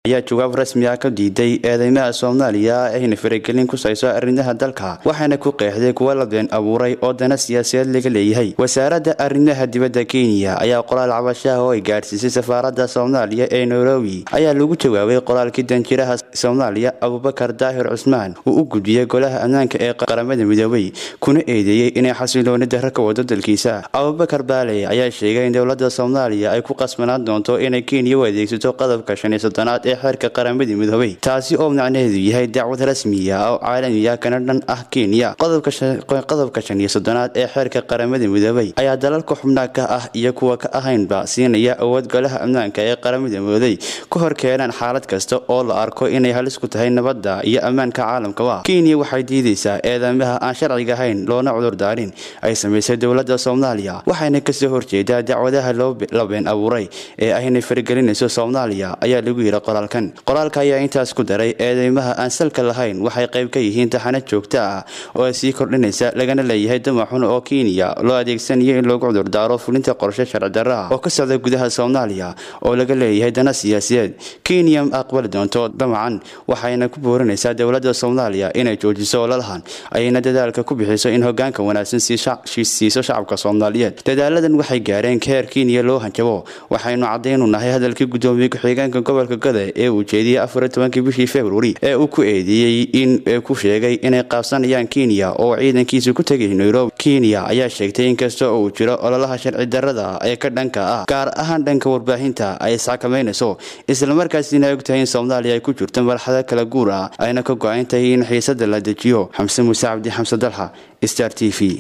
ayaa jawaab rasmi ah ka diiday eedeymaha soomaaliya ayna faragelin ku sayso arrimaha dalka waxaana ku qeexday kuwa la been abuuray oo dana siyaasadeed laga leeyahay wasaaradda arrimaha dibadda kenya ayaa qoraal cabashaha oo ay gaadhsiisay safaaradda soomaaliya ee nairobi ayaa lagu jawaabay qoraalkii danjiraha soomaaliya abubakar daahir cusmaan uu u gudbiyey golaha ammaanka ee qaramada midoobay kuna eedeeyey inay xasilooni darro ka wado dalkiisa abubakar baaley ayaa sheegay in dowladda soomaaliya ay ku qasbanaan doonto inay kenya u adeegsato qodobka shan iyo soddonaad ee xeerka qaramadii midoobay taasi oo macnaheedu yahay dacwad rasmiya oo caalamiya kana dhan ah kenya qodobka shan iyo soddonaad ee xeerka qaramada midoobay ayaa dalalka xubnaha ka ah iyo kuwa ka ahaynba siinaya awood golaha ammaanka ee qaramada midooday ku hor keenaan xaalad kasta oo la arko inay halis ku tahay nabadda iyo ammaanka caalamkaba kenya waxay diidaysaa eedamaha aan sharciga ahayn loona cudurdaarin ay samaysay dowladda soomaaliya waxayna kasoo horjeedaa dacwadaha la been abuuray ee aynay faragelinayso soomaaliya ayaa lagu yidhi qoraalkan qoraalka ayaa intaas ku daray eedeymaha aan salka lahayn waxay qayb ka yihiin taxano joogto ah oo sii kordhinaysa lagana leeyahay damaxun oo kenya loo adeegsanayo in loogu cudurdaaro fulinta qorshe sharci darro ah oo ka socda gudaha soomaaliya oo laga leeyahay dana siyaasiyeed kenya ma aqbali doonto damacan waxayna ku boorinaysaa dowladda soomaaliya inay joojiso ololahan ayayna dadaalka ku bixiso in hogaanka wanaagsan siiso shacabka soomaaliyeed dadaaladan waxay gaareen ka heer kenya loo hanjabo waxaynu caddaynu nahay hadalkii guddoomiye ku-xigeenka gobolka gada ee uu jeediyey afar tobankii bishii februari ee uu ku eedeeyey in ku sheegay inay qaabsanayaan kenya oo ciidankiisa ku tegay nairobi kenya ayaa sheegtay inkasta oo uu jiro ololaha sharci darrada ee ka dhanka ah gaar ahaan dhanka warbaahinta ay isxakamaynayso islamarkaasina ogtahay in soomaaliya ay ku jirto marxado kala guur ah ayna ka go-an tahay in xiisada la dejiyo xamse muuse cabdi xamse dalxa star t v